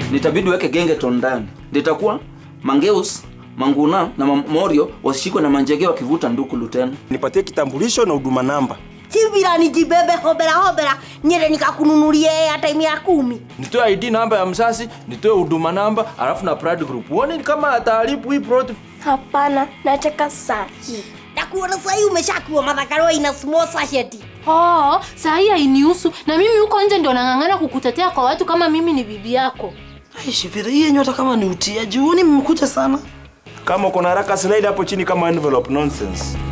nitabidi weke gengeton ndani nditakuwa mangeus manguna na mamorio wasishikwe na manjege wakivuta ndukulu tena nipatie kitambulisho na huduma namba sivira nijibebe hobera hobera nyere nikakununulie airtime ya kumi nitoe id namba ya msasi nitoe huduma namba alafu na pride group uone ni kama ataharibu hii plot Hapana, nataka saa hii. nakuona sahii umeshakuwa madhakarwa ina small sachet Oh, saa hii hainihusu na mimi huko nje ndio nang'ang'ana kukutetea kwa watu kama mimi ni bibi yako. Ai, Shifira, hii yenye hata kama ni utiaji, huoni mmekuja sana? kama uko na haraka slide hapo chini kama envelope nonsense